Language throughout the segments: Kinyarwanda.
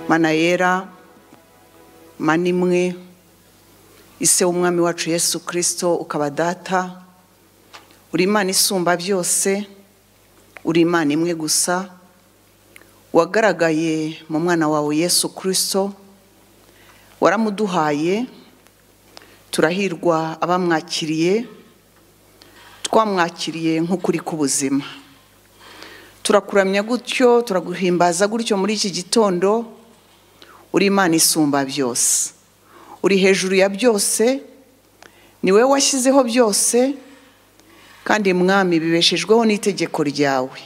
manayera manimwe ise w'umwami wacu yesu kirisito ukaba data uri imana isumba byose uri imana imwe gusa wagaragaye mu mwana wawe yesu kirisito waramuduhaye turahirwa abamwakiriye twamwakiriye nk'ukuri k'ubuzima turakuramya gutyo turaguhimbaza gutyo muri iki gitondo uri imana isumba byose uri hejuru ya byose ni wowe washyizeho byose kandi mwami bibeshejweho n'itegeko ryawe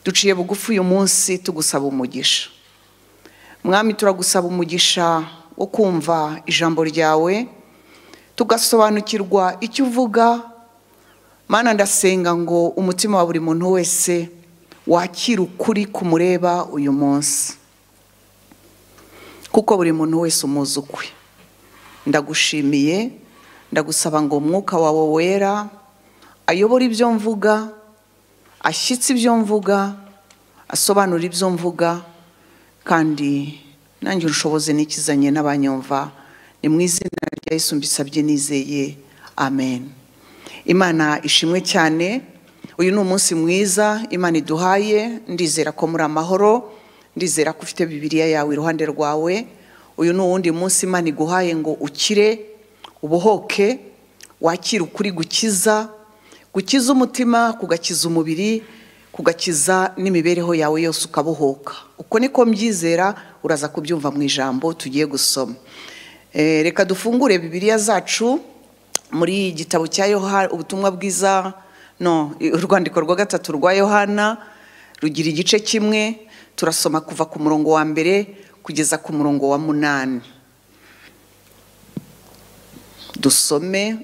duciye bugufi uyu munsi tugusaba umugisha mwami turagusaba umugisha wo kumva ijambo ryawe tugasobanukirwa icyo uvuga mana ndasenga ngo umutima wa buri muntu wese wakira ukuri kumureba uyu munsi kuko buri muntu wese umuzi ukwe ndagushimiye ndagusaba ngo umwuka wawe wera ayobore ibyo mvuga ashyitse ibyo mvuga asobanura ibyo mvuga kandi nange ubushobozi nikizanye n'abanyumva ni mu izina rya Yesu mbisabye nizeye amen imana ishimwe cyane uyu ni umunsi mwiza imana iduhaye ndizera ko muri amahoro ndizera ko ufite bibiriya yawe iruhande rwawe uyu ni uwundi munsi imana iguhaye ngo ukire ubohoke wakire ukuri gukiza gukiza umutima kugakiza umubiri kugakiza n'imibereho yawe yose ukabohoka uko niko mbyizera uraza kubyumva mu ijambo tugiye gusoma reka dufungure bibiriya zacu muri gitabo cya yohana ubutumwa bwiza no urwandiko rwa gatatu rwa yohana rugira igice kimwe turasoma kuva ku murongo wa mbere kugeza ku murongo wa munani dusome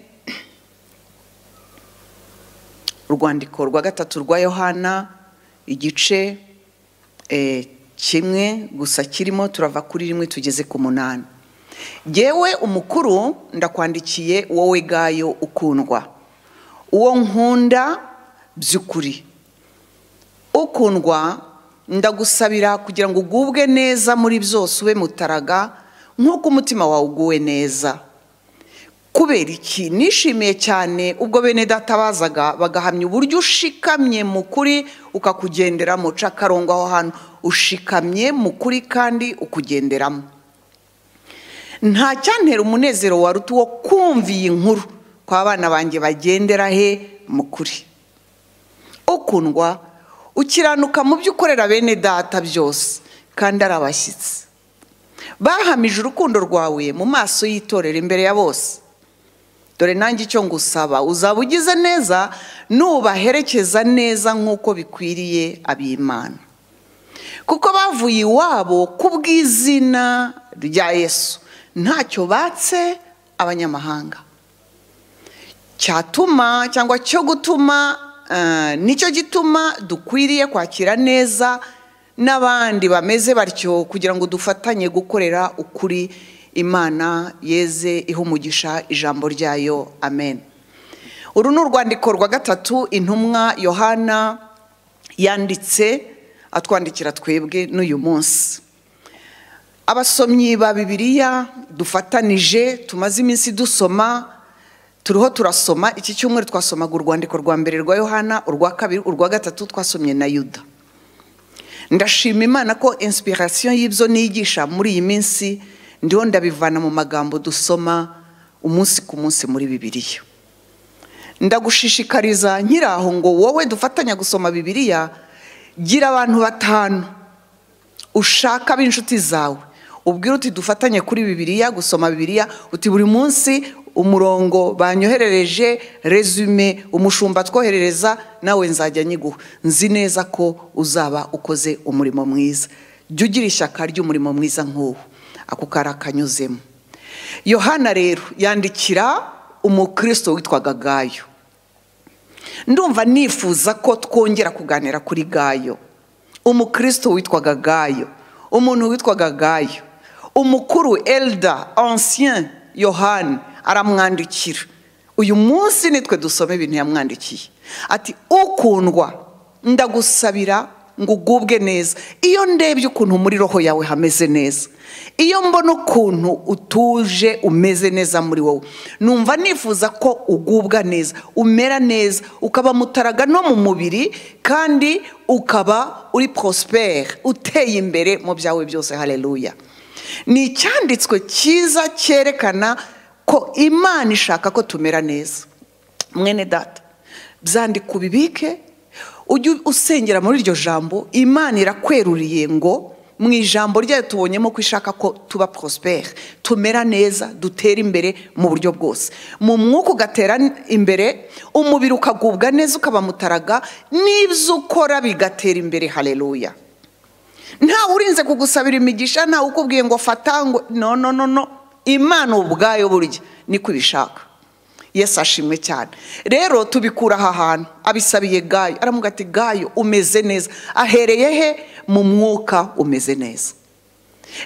urwandiko rwa gatatu rwa yohana igice kimwe gusa kirimo turava kuri rimwe tugeze ku munani yewe umukuru ndakwandikiye wowe gayo ukundwa uwo nkunda by'ukuri ukundwa ndagusabira kugira ngo ugubwe neza muri byose ube mutaraga nk'uko umutima wawe uguwe neza kubera iki nishimiye cyane ubwo bene databazaga bagahamya uburyo ushikamye mu kuri ukakugenderamo uca akarongo aho hantu ushikamye mu kuri kandi ukugenderamo nta cyantera umunezero waruta uwo kumva iyi nkuru ko abana banjye bagendera he mu kuri ukundwa ukiranuka mu byo ukorera bene data byose kandi ari abashyitsi bahamije urukundo rwawe mu maso y'itorero imbere ya bose dore nanjye icyo ngusaba uzaba ugize neza nubaherekeza neza nk'uko bikwiriye ab'imana kuko bavuye iwabo ku bw'izina rya yesu ntacyo batse abanyamahanga cyatuma cyangwa cyo gutuma nicyo gituma dukwiriye kwakira neza n'abandi bameze batyo kugira ngo dufatanye gukorera ukuri imana yeze ihumugisha ijambo ryayo amen uru ni urwandiko rwa gatatu intumwa yohana yanditse atwandikira twebwe n'uyu munsi abasomyi ba bibiliya dufatanije tumaze iminsi dusoma turiho turasoma iki cyumweru twasomaga urwandiko rwa mbere rwa yohana urwa kabiri urwa gatatu twasomye na yuda ndashima imana ko insipirasiyo y'ibyo nigisha muri iyi minsi ndiho ndabivana mu magambo dusoma umunsi ku munsi muri bibiliya ndagushishikariza nkiri aho ngo wowe dufatanya gusoma bibiliya gira abantu batanu ushaka b'inshuti zawe ubwira uti dufatanye kuri bibiliya gusoma bibiliya uti buri munsi umurongo banyoherereje resume umushumba twoherereza nawe nzajya nyiguha nzi neza ko uzaba ukoze umurimo mwiza jya ugira ishyaka ry'umurimo mwiza nk'uwo ako kari akanyuzemo yohana rero yandikira umukristo witwaga gayo ndumva nifuza ko twongera kuganira kuri gayo umukristo witwaga gayo umuntu witwaga gayo umukuru elda ancien yohani aramwandikira uyu munsi nitwe dusoma ibintu yamwandikiye ati ukundwa ndagusabira ngo ugubwe neza iyo ndebye ukuntu muri roho yawe hameze neza iyo mbona ukuntu utuje umeze neza muri wowe numva nifuza ko ugubwa neza umera neza ukaba mutaraga no mu mubiri kandi ukaba uri porosiperi uteye imbere mu byawe byose hareruya ni icyanditswe cyiza cyerekana ko imana ishaka ko tumera neza mwene data byandika ubibike ujye usengera muri iryo jambo imana irakweruriye ngo mu ijambo ryayo tubonyemo ko ishaka ko tuba porosiperi tumera neza dutera imbere mu buryo bwose mu mwuka ugatera imbere umubiri ukagubwa neza ukaba mutaraga n'ibyo ukora bigatera imbere hareruya ntawe urinze kugusabira imigisha ntawe ukubwiye ngo fata ngo no no no no imana ubwayo burya niko ibishaka yesi ashimwe cyane rero tubikura aha hantu abisabiye gayo aramuga ati gayo umeze neza ahereye he mu mwuka umeze neza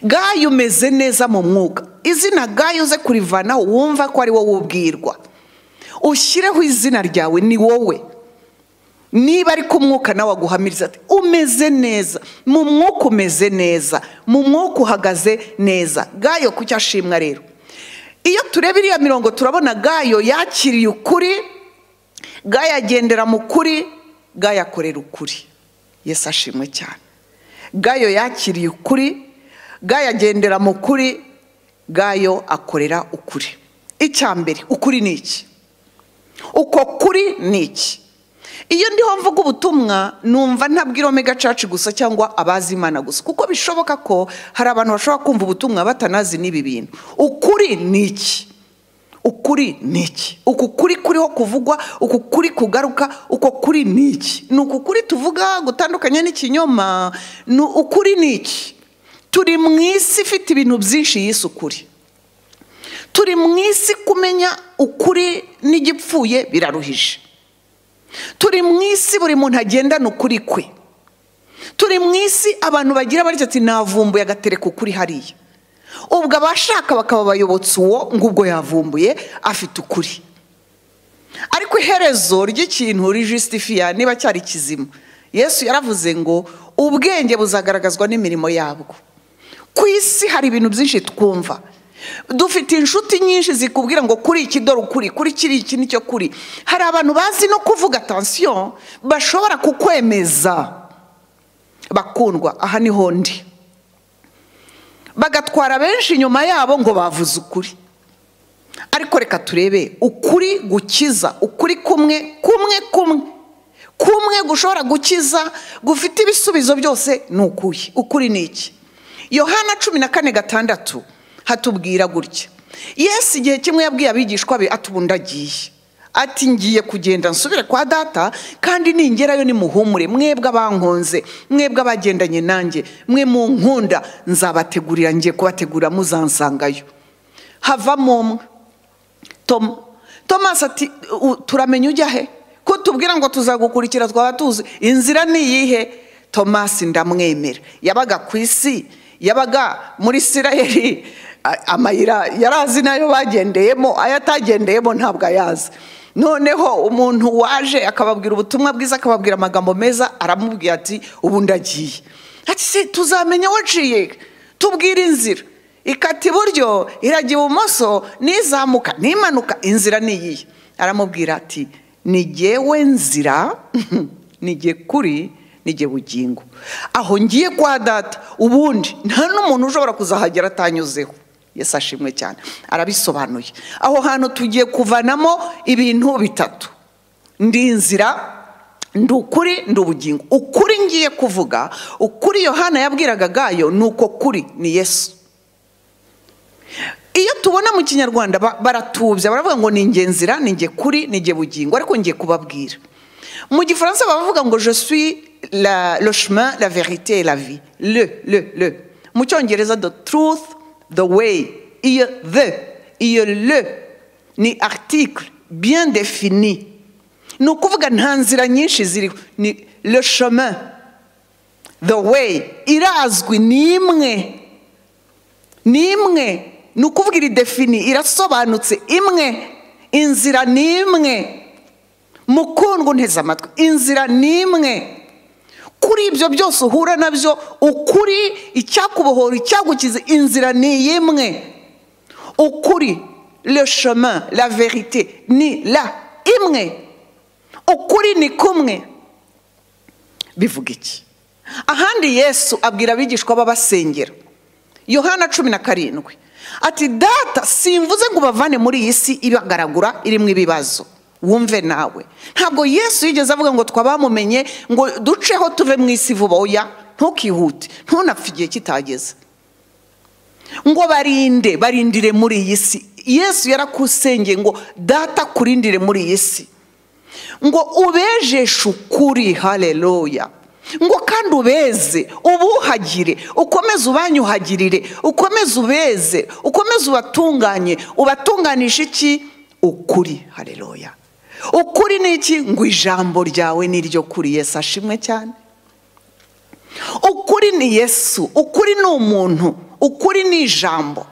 gayo umeze neza mu mwuka izina gayo uze kurivanaho wumva ko ari wowe ubwirwa ushyireho izina ryawe ni wowe niba ari ko umwuka nawe aguhamiriza ati umeze neza mu mwuka umeze neza mu mwuka uhagaze neza gayo ku cyo ashimwa rero iyo tureba iriya mirongo turabona gayo yakiriye ukuri gayo agendera mu kuri gayo akorera ukuri yesi ashimwe cyane gayo yakiriye ukuri gayo agendera mu kuri gayo akorera ukuri icya mbere ukuri ni iki uko kuri ni iki iyo ndiho mvuga ubutumwa numva ntabwira omega cacu gusa cyangwa abazi imana gusa kuko bishoboka ko hari abantu bashobora kumva ubutumwa batanazi n'ibi bintu ukuri ni iki ukuri ni iki uku kuri kuriho kuvugwa uku kuri kugaruka uko kuri ni iki ni uku kuri tuvuga gutandukanye n'ikinyoma ni ukuri ni iki turi mu isi ifite ibintu byinshi yise ukuri turi mu isi kumenya ukuri n'igipfuye biraruhije turi mu isi buri muntu agendana ukuri kwe turi mu isi abantu bagira ati navumbuye agatereka ukuri hariya ubwo abashaka bakaba bayobotse uwo ngo ubwo yavumbuye afite ukuri ariko iherezo ry'ikintu rijisitifiya niba cyari kizima yesu yaravuze ngo ubwenge buzagaragazwa n'imirimo yabwo ku isi hari ibintu byinshi twumva dufite inshuti nyinshi zikubwira ngo kuri iki dore ukuri kuri kiri iki nicyo kuri hari abantu bazi no kuvuga atansiyo bashobora kukwemeza bakundwa aha niho ndi bagatwara benshi inyuma yabo ngo bavuze ukuri ariko reka turebe ukuri gukiza ukuri kumwe kumwe kumwe kumwe gushobora gukiza gufite ibisubizo byose ni ukuye ukuri ni iki yohana cumi na kane gatandatu hatubwira gutya Yesu igihe kimwe yabwiye abigishwa be atubundagiye ati ngiye kugenda nsubire kwa data kandi ningerayo nimuhumure mwebwe abankunze mwebwe abagendanye nanjye mwe mu nkunda nzabategurira ngiye kubategura muzansangayo havamo umwe tomasi ati turamenya ujya he ko tubwira ngo tuzagukurikira twaba tuzi inzira ni iyihe tomasi ndamwemera yabaga ku isi yabaga muri sirayeri amayira yarazi nayo bagendeyemo ayo atagendeyemo ntabwo ayazi noneho umuntu waje akababwira ubutumwa bwiza akababwira amagambo meza aramubwira ati ubundi agiye ati tuzamenya waciye tubwire inzira ikata iburyo irajya ibumoso n'izamuka n'imanuka inzira ni iyihe aramubwira ati nigewe nzira nige kuri nige bugingo aho ngiye kwa data ubundi nta n'umuntu ushobora kuzahagera atanyuzeho yesi ashimwe cyane arabisobanuye aho hantu tugiye kuvanamo ibintu bitatu ndi inzira ndi ukuri ndi ubugingo ukuri ngiye kuvuga ukuri yohana yabwiraga gayo ni uko kuri ni yesu iyo tubona mu kinyarwanda baratubya baravuga ngo ni ingenzira ni nge kuri ni nge bugingo ariko ngiye kubabwira mu gifaransa baravuga ngo je suis la, le chemin, la vérité et la vie. Le, le, le. Mu cyongereza the truth, the way, iyo the, iyo le ni article bien défini. Ni ukuvuga nta nzira nyinshi ziriho ni le chemin, the way irazwi ni imwe ni imwe ni ukuvuga iri defini irasobanutse imwe inzira ni imwe mukundwa nteze amatwi inzira ni imwe kuri ibyo byose uhura nabyo ukuri icyakubohora icyagukiza inzira ni imwe ukuri le chemin la verite ni la imwe ukuri ni kumwe bivuga iki ahandi yesu abwira abigishwa b'abasengera yohana cumi na karindwi ati data simvuze ngo ubavane muri iyi si ibagaragura irimo ibibazo wumve nawe ntabwo yesu yigeze avuga ngo twabamumenye ngo duceho tuve mu isi vuba oya ntukihute ntunapfe igihe kitageze ngo barinde barindire muri iyi si yesu yarakusengeye ngo data kurindire muri iyi si ngo ubejeshe ukuri hareruya ngo kandi ubeze ubuhagire ukomeze ubanyuhagirire ukomeze ubeze ukomeze ubatunganye ubatunganishe iki ukuri hareruya ukuri ni iki ngo ijambo ryawe ni iryo kuri yesu ashimwe cyane ukuri ni yesu ukuri ni umuntu ukuri ni ijambo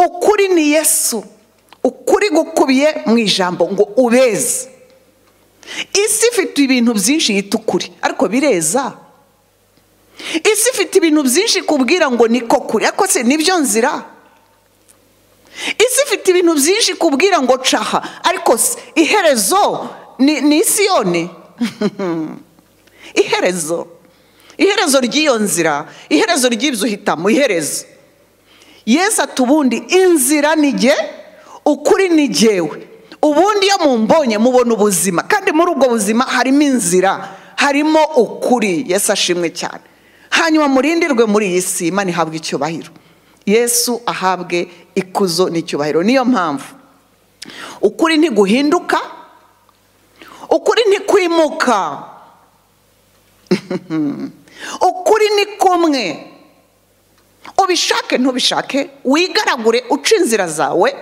ukuri ni yesu ukuri gukubiye mu ijambo ngo ubeze isi ifite ibintu byinshi yita ukuri ariko bireza isi ifite ibintu byinshi kubwira ngo niko kuri ariko se nibyo nzira isi ifite ibintu byinshi kubwira ngo caha ariko se iherezo ni isi yone iherezo iherezo ry'iyo nzira iherezo ry'ibyo uhitamo iherezo yesu atubundi inzira ni jye ukuri ni jyewe ubundi iyo mumbonye mubona ubuzima kandi muri ubwo buzima harimo inzira harimo ukuri yesu ashimwe cyane hanyuma murindirwe muri iyi si imana ihabwe icyubahiro yesu ahabwe ikuzo n'icyubahiro niyo mpamvu ukuri ntiguhinduka ukuri ntikwimuka ukuri ni kumwe ubishake ntubishake wigaragure uca inzira zawe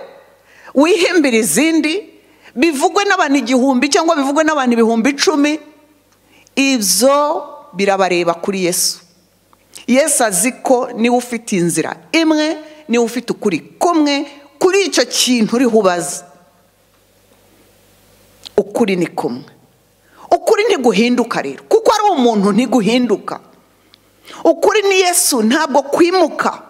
wihimbira izindi bivugwe n'abantu igihumbi cyangwa bivugwe n'abantu ibihumbi icumi ibyo birabareba kuri yesu yesu azi ko niwe ufite inzira imwe niwe ufite ukuri kumwe kuri icyo kintu uriho ubaza ukuri ni kumwe ukuri ntiguhinduka rero kuko ari umuntu ntiguhinduka ukuri ni yesu ntabwo kwimuka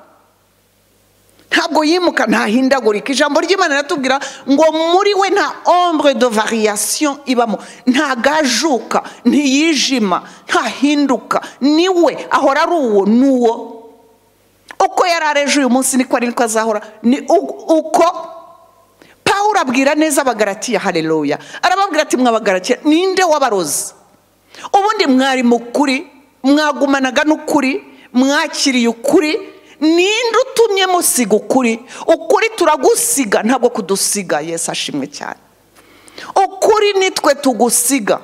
ntabwo yimuka ntahindagurika ijambo ry'imana riratubwira ngo muri we nta ombre de variation ibamo ntagajuka ntiyijima ntahinduka niwe ahora ari uwo n'uwo uko yari areje uyu munsi niko ari niko azahora ni uko pawuro abwira neza abagaratiya hareruya arababwira ati mwabagaratiya ninde wabarozi ubundi mwari mukuri mwagumanaga n'ukuri mwakiriye ukuri ninde utumye musiga ukuri ukuri turagusiga ntabwo kudusiga yesu ashimwe cyane ukuri nitwe tugusiga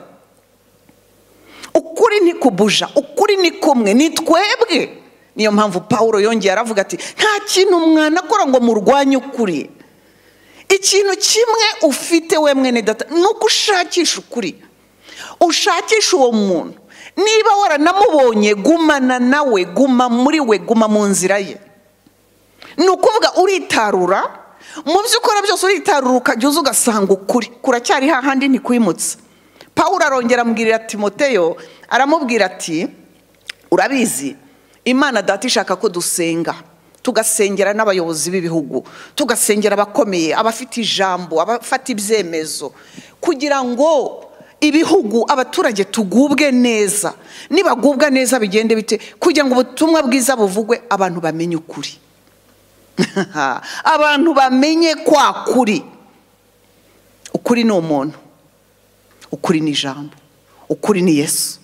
ukuri ntikubuja ukuri ni kumwe ni twebwe niyo mpamvu paul yongeye aravuga ati nta kintu mwanakora ngo murwanye ukuri ikintu kimwe ufite we mwene data ni uko ushakisha ukuri ushakisha uwo muntu niba waranamubonye gumana nawe guma muri we guma mu nzira ye ni ukuvuga uritarura mu byo ukora byose uritarura ukajya uza ugasanga ukuri kuracyari hahandi ntikwimutse paul arongera amubwirira timoteyo aramubwira ati urabizi imana data ishaka ko dusenga tugasengera n'abayobozi b'ibihugu tugasengera abakomeye abafite ijambo abafata ibyemezo kugira ngo ibihugu abaturage tugubwe neza nibagubwa neza bigende bite kugira ngo ubutumwa bwiza buvugwe abantu bamenye ukuri abantu bamenye kwa kuri ukuri ni umuntu ukuri ni ijambo ukuri ni yesu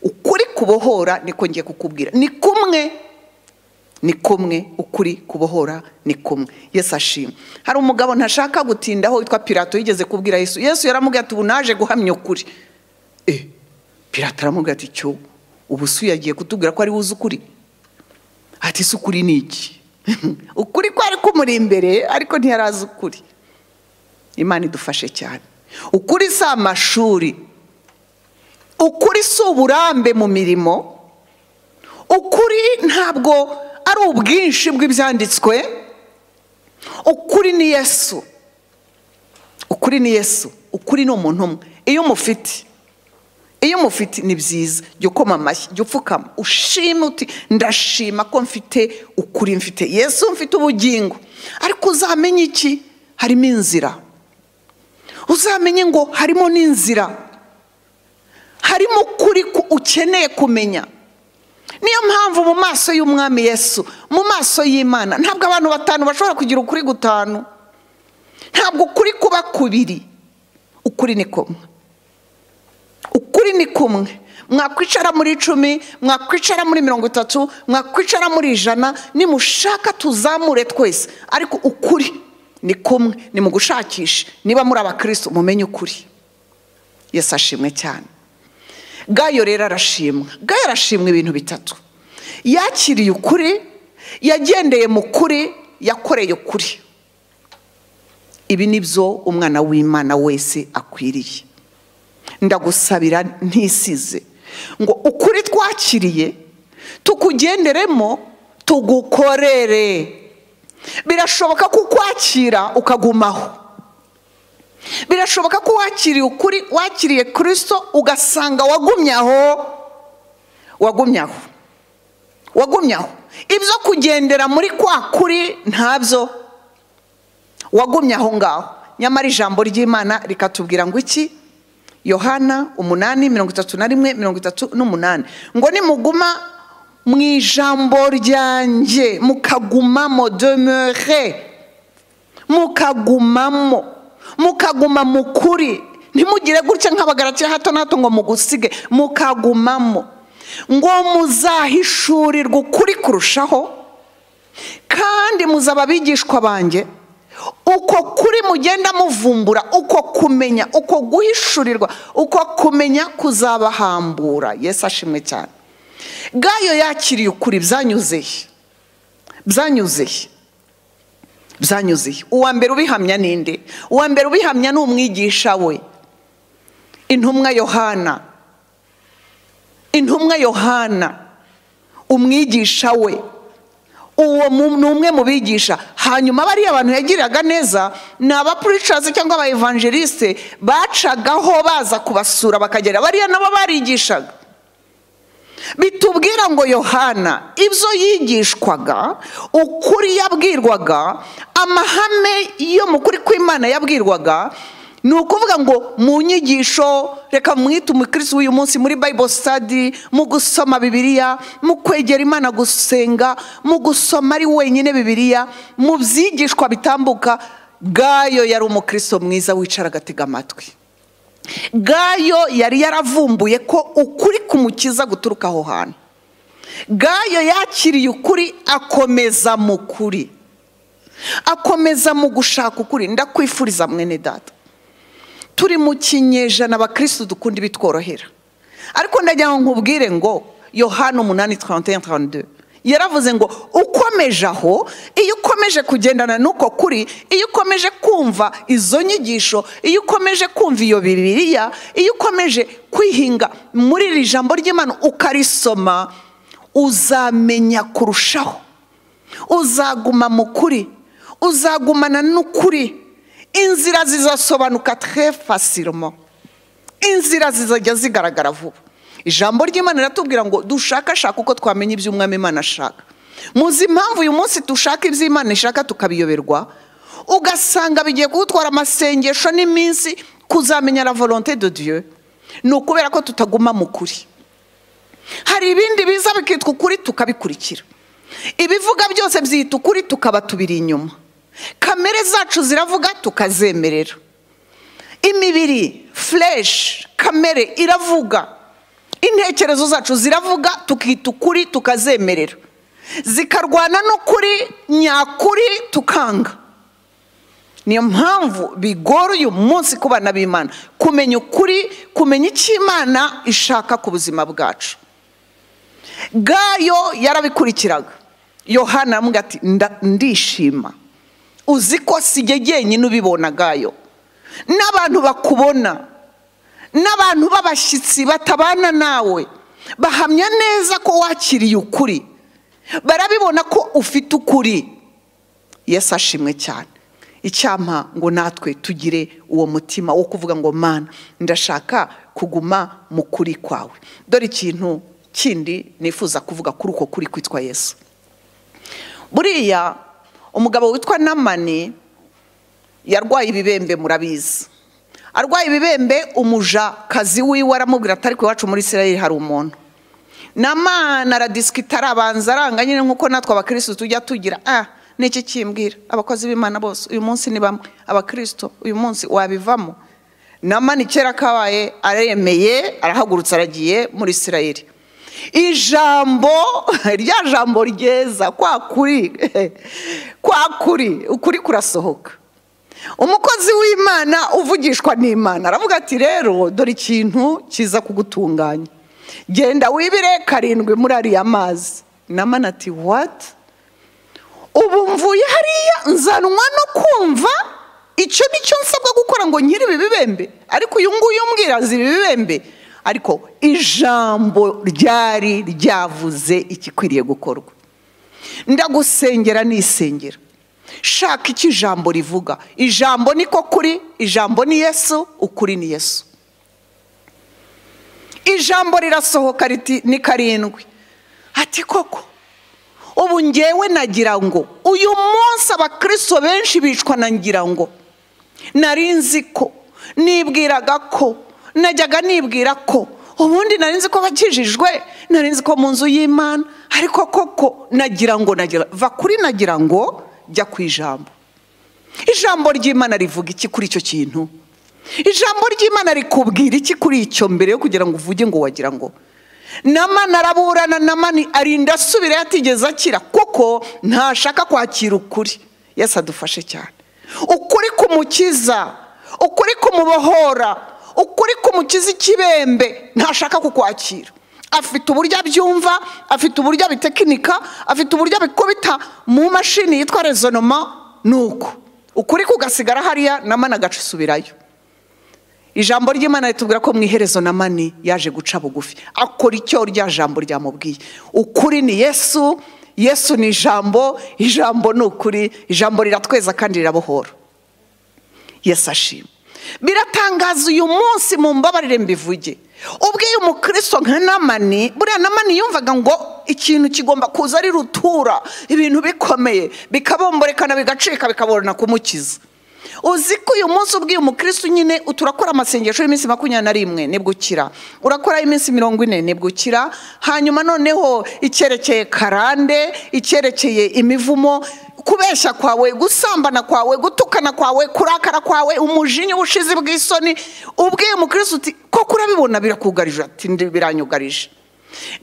ukuri kubohora niko ngiye kukubwira ni kumwe ni kumwe ukuri kubohora ni kumwe yesu ashima hari umugabo ntashaka gutindaho witwa pirato yigeze kubwira yesu yesu yaramubwira ati ubu naje guhamya ukuri e pirato aramubwira ati cyo ubu si yagiye kutubwira ko ari wuze ukuri ati si ukuri ni iki ukuri ko ari kumuri imbere ariko ntiyarazi ukuri imana idufashe cyane ukuri si amashuri ukuri si uburambe mu mirimo ukuri ntabwo ari ubwinshi bw'ibyanditswe ukuri ni yesu ukuri ni yesu ukuri ni umuntu umwe iyo umufite iyo mufite ni byiza jya ukoma amashyi jya upfukama ushima uti ndashima ko mfite ukuri mfite yesu mfite ubugingo ariko uzamenye iki harimo inzira uzamenye ngo harimo n'inzira harimo ukuri ukeneye kumenya niyo mpamvu mu maso y'umwami yesu mu maso y'imana ntabwo abantu batanu bashobora kugira ukuri gutanu ntabwo ukuri kuba kubiri ukuri ni kumwe ukuri ni kumwe mwakwicara muri icumi mwakwicara muri mirongo itatu mwakwicara muri ijana nimushaka tuzamure twese ariko ukuri ni kumwe ni mu gushakisha niba muri abakirisitu mumenye ukuri Yesu ashimwe cyane gayo rero arashimwa gayo arashimwa ibintu bitatu yakiriye ukuri yagendeye mu kuri yakoreye ukuri ibi ni byo umwana w'imana wese akwiriye ndagusabira ntisize ngo ukuri twakiriye tukugenderemo tugukorere birashoboka ko ukwakira ukagumaho birashoboka ko wakiriye ukuri wakiriye kirisito ugasanga wagumye aho wagumye aho wagumye aho ibyo kugendera muri kwa kuri ntabyo wagumye aho ngaho nyamara ijambo ry'imana rikatubwira ngo iki yohana umunani mirongo itatu na rimwe mirongo itatu n'umunani ngo nimuguma mu ijambo ryanjye mukagumamo demere mukagumamo mukaguma mu kuri ntimugire gutya nk'abagaragiye hato na hato ngo mugusige mukagumamo ngo muzahishurirwe ukuri kurushaho kandi muzaba abigishwa banjye uko kuri mugenda muvumbura uko kumenya uko guhishurirwa uko kumenya kuzabahambura Yesu ashimwe cyane gayo yakiriye ukuri byanyuzeye byanyuzeye byanyuzeye uwa mbere ubihamya ninde uwa mbere ubihamya ni umwigisha we intumwa yohana intumwa yohana umwigisha we uwo ni umwe mu bigisha hanyuma bariya abantu yagiriraga neza ni abapuricazi cyangwa aba evangeliste bacagaho baza kubasura bakagera bariya nabo barigishaga bitubwira ngo yohana ibyo yigishwaga ukuri yabwirwaga amahame yo mu kuri kw'imana yabwirwaga ni ukuvuga ngo mu nyigisho reka mwite umukirisi w'uyu munsi muri bible study mu gusoma bibiliya mu kwegera imana gusenga mu gusoma ari wenyine bibiliya mu byigishwa bitambuka gayo yari umukristo mwiza wicara agatega amatwi gayo yari yaravumbuye ko ukuri kumukiza guturuka aho hantu gayo yakiriye ukuri akomeza mu kuri akomeza mu gushaka ukuri ndakwifuriza mwene data turi mu kinyejana abakirisitu dukunda ibitworohera ariko ndagira ngo nkubwire ngo yohana umunani tarantiya tarantiya yaravuze ngo ukomeje aho iyo ukomeje kugendana n'uko kuri iyo ukomeje kumva izo nyigisho iyo ukomeje kumva iyo bibiriya iyo ukomeje kwihinga muri iri jambo ry'imana ukarisoma uzamenya kurushaho uzaguma mu kuri uzagumana n'ukuri inzira zizasobanuka fasirimo inzira zizajya zigaragara vuba ijambo ry'imana riratubwira ngo dushakashake uko twamenya iby'umwami imana ashaka muzi impamvu uyu munsi dushaka iby'imana ishaka tukabiyoberwa ugasanga bigiye kudutwara amasengesho n'iminsi kuzamenya la volonté de dieu ni ukubera ko tutaguma mu kuri hari ibindi biza bikitwa ukuri tukabikurikira ibivuga byose byita ukuri tukaba tubiri inyuma kamere zacu ziravuga tukazemerera imibiri fureshi kamere iravuga intekerezo zacu ziravuga tukita ukuri tukazemerera zikarwana n'ukuri nyakuri tukanga niyo mpamvu bigora uyu munsi ku bana b'imana kumenya ukuri kumenya icyo imana ishaka ku buzima bwacu gayo yarabikurikiraga yohana ati ndishima uzi ko sijye jyenyine ubibona gayo n'abantu bakubona n'abantu b'abashyitsi batabana nawe bahamya neza ko wakiriye ukuri barabibona ko ufite ukuri Yesu ashimwe cyane icyampa ngo natwe tugire uwo mutima wo kuvuga ngo mana ndashaka kuguma mu kuri kwawe dore ikintu kindi nifuza kuvuga kuri uko kuri kwitwa yesu buriya umugabo witwa namani yarwaye ibibembe murabizi arwaye ibibembe umuja kazi wiwe aramubwira atari ku iwacu muri israel hari umuntu namana aradisikita arabanza aranga nyine nk'uko natwe abakirisitu tujya tugira ah n'iki kimbwira abakozi b'imana bose uyu munsi ni bamwe abakirisitu uyu munsi wabivamo namani kera kabaye aremeye arahagurutse aragiye muri israel ijambo rya jambo ryeza kwa kuri kwa kuri ukuri kurasohoka umukozi w'imana uvugishwa n'imana aravuga ati rero dore ikintu kiza kugutunganya genda wibire karindwi muri ariya mazi namana ati wati ubu mvuye hariya nzanwa no kumva icyo nicyo nsabwa gukora ngo nkiri ibi bibembe ariko uyu nguyu mbwirazi ibi bibembe ariko ijambo ryari ryavuze igikwiriye gukorwa ndagusengera nisengera shaka icyo ijambo rivuga ijambo niko kuri ijambo ni yesu ukuri ni yesu ijambo rirasohoka riti ni karindwi ati koko ubu ngewe nagira ngo uyu munsi abakristo benshi bicwa nagira ngo nzi ko nibwiraga ko najyaga nibwira ko ubundi nzi ko bakijijwe nzi ko mu nzu y'imana ariko koko nagira ngo nagira va kuri nagira ngo jya ku ijambo ijambo ry'imana rivuga iki kuri icyo kintu ijambo ry'imana rikubwira iki kuri icyo mbere yo kugira ngo uvuge ngo wagira ngo namana araburana namani arinda asubira yatigeze akira kuko ntashaka kwakira ukuri yesi adufashe cyane ukuri kumukiza ukuri kumubohora ukuri kumukiza ikibembe ntashaka kukwakira afite uburyo abyumva afite uburyo abitekinika afite uburyo abikubita mu mashini yitwa rezonoma ni uko ukuri kugasigara hariya namana agacisubirayo ijambo ry'imana ritubwira ko mu iherezo na mani yaje guca bugufi akora icyo rya jambo ryamubwiye ukuri ni yesu yesu ni ijambo ijambo ni ukuri ijambo riratweza kandi rirabohora yesu ashima biratangaza uyu munsi mu mbabarire mbivuge ubwiye umukristo nka namani buriya namani yumvaga ngo ikintu kigomba kuza ari rutura ibintu bikomeye bikabomborekana bigacika bikaborana kumukiza uzi ko uyu munsi ubwiye umukristo nyine turakora amasengesho y'iminsi makumyabiri na rimwe nibwo ukira urakora iminsi mirongo ine nibwo ukira hanyuma noneho icyerekeye karande icyerekeye imivumo kubeshya kwawe gusambana kwawe gutukana kwawe kurakara kwawe umujinya ubushizi bw'isoni ubwiye umukristo uti koko urabibona birakugarije ati biranyugarije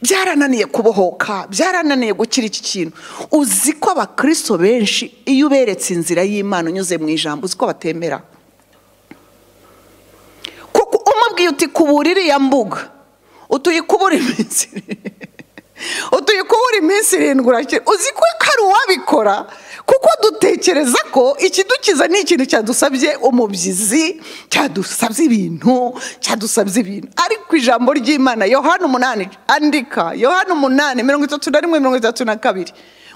byarananiye kubohoka byarananiye gukira iki kintu uzi ko abakristo benshi iyo uberetse inzira y'imana unyuze mu ijambo uzi ko batemera kuko umubwiye uti kubura iriya mbuga utuyikubura iminsi utuyikubura iminsi irindwi urakira uzi ko hari uwabikora kuko dutekereza ko ikidukiza ni ikintu cyadusabye umubyizi cyadusabye ibintu cyadusabye ibintu ariko ijambo ry'imana yohana umunani andika yohana umunani mirongo itatu na rimwe mirongo itatu na kabiri